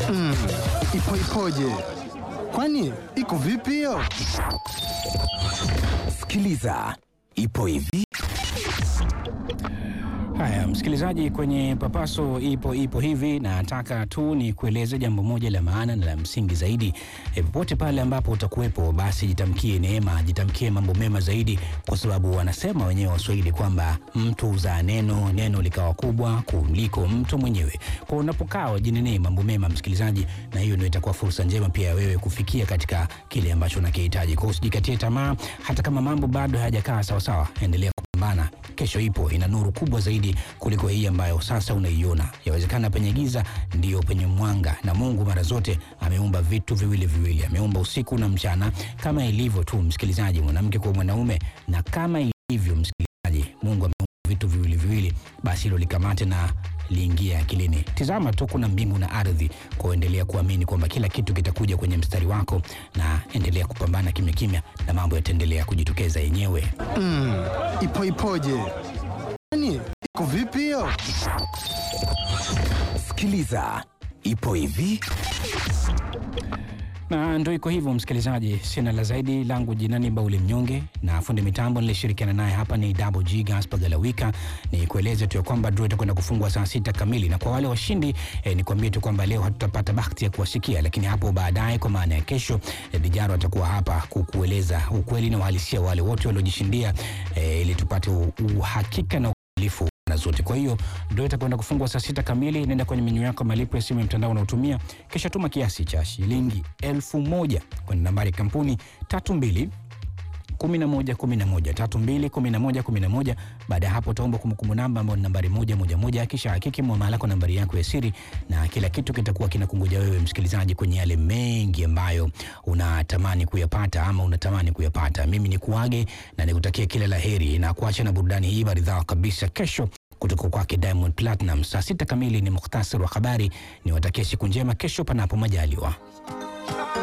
Mm, ipo ipoje? Kwani iko vipi hiyo? Sikiliza, ipo hivi. Haya, msikilizaji, kwenye papaso ipo ipo hivi, nataka tu ni kueleze jambo moja la maana na la msingi zaidi. E, popote pale ambapo utakuwepo, basi jitamkie neema, jitamkie mambo mema zaidi, kwa sababu wanasema wenyewe Waswahili kwamba mtu huzaa neno, neno likawa kubwa kuliko mtu mwenyewe. Kwa unapokaa jinenee mambo mema, msikilizaji, na hiyo ndio itakuwa fursa njema pia ya wewe kufikia katika kile ambacho unakihitaji. Kwa hiyo usijikatie tamaa, hata kama mambo bado hayajakaa sawasawa, endelea kupambana. Kesho ipo, ina nuru kubwa zaidi kuliko hii ambayo sasa unaiona. Yawezekana penye giza ndiyo penye mwanga, na Mungu mara zote ameumba vitu viwili viwili, ameumba usiku na mchana, kama ilivyo tu msikilizaji, mwanamke kwa mwanaume, na kama ilivyo msikilizaji, Mungu ameumba vitu viwili viwili, basi hilo likamate na liingia akilini. Tizama tu, kuna mbingu na ardhi, kwa endelea kuamini kwamba kila kitu kitakuja kwenye mstari wako, na endelea kupambana kimya kimya, na mambo yataendelea kujitokeza yenyewe. Mm, ipo ipoje? Kwani iko vipi hiyo? Sikiliza, ipo hivi. na ndo iko hivyo msikilizaji, sina la zaidi. Langu jina ni Bauli Mnyonge na fundi mitambo nilishirikiana naye hapa ni Double G Gaspar Galawika. Ni kueleze tu ya kwamba draw itakwenda kufungwa saa sita kamili, na kwa wale washindi eh, ni kuambie tu kwamba leo hatutapata bahati ya kuwasikia, lakini hapo baadaye, kwa maana ya kesho, eh, Dijaro atakuwa hapa kukueleza ukweli na uhalisia wale wote waliojishindia, eh, ili tupate u- uhakika na ukamilifu na zote. Kwa hiyo ndio itakwenda kufungwa saa sita kamili. Nenda kwenye menyu yako ya malipo ya simu ya mtandao unaotumia, kisha tuma kiasi cha shilingi elfu moja kwenda nambari ya kampuni tatu mbili 11 11 32 11 11. Baada ya hapo utaomba kumbukumbu namba ambayo ni nambari moja moja moja, kisha hakiki mwamala kwa nambari yako ya siri, na kila kitu kitakuwa kinakungoja wewe msikilizaji kwenye yale mengi ambayo unatamani kuyapata ama unatamani kuyapata. Mimi ni kuage na nikutakia kila la heri na kuacha na burudani hii maridhawa kabisa. Kesho kutoka kwake Diamond Platinum saa sita kamili ni mukhtasari wa habari. Niwatakia siku njema kesho, panapo majaliwa.